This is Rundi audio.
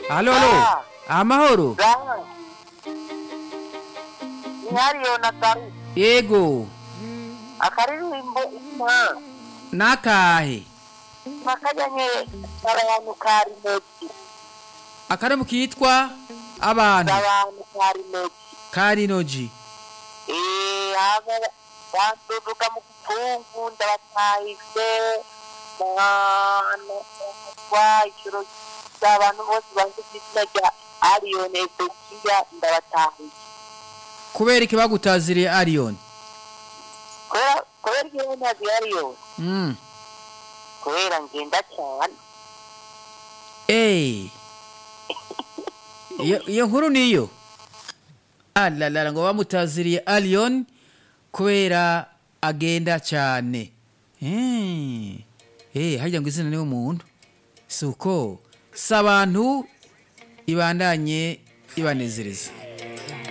Halo, halo. Amahoro. Gaha. Ihariyo na Gari. Yego. Akaririmbo ima. Nakahe. Makajanye abantu kari meki. Akaramu kitwa abantu. Abantu kari meki. Karinoji. Eh, aba banduduka mu kupungu ndabatahise. Mwana kwa ikiro cy'abantu bose banze izina rya Ariyo Nezekiya ndabatahise. Kubera iki bagutaziriye Arion? Kubera kubera igihe ntazi Ariyo. Mm. Kubera ngenda cyane. Eh. Iyo iyo nkuru niyo. Alalala ngo bamutaziriye Arion kubera agenda cyane. Eh. Eh, hajya ngo izina niwe muntu. Suko. Sabantu ibandanye ibanezereza.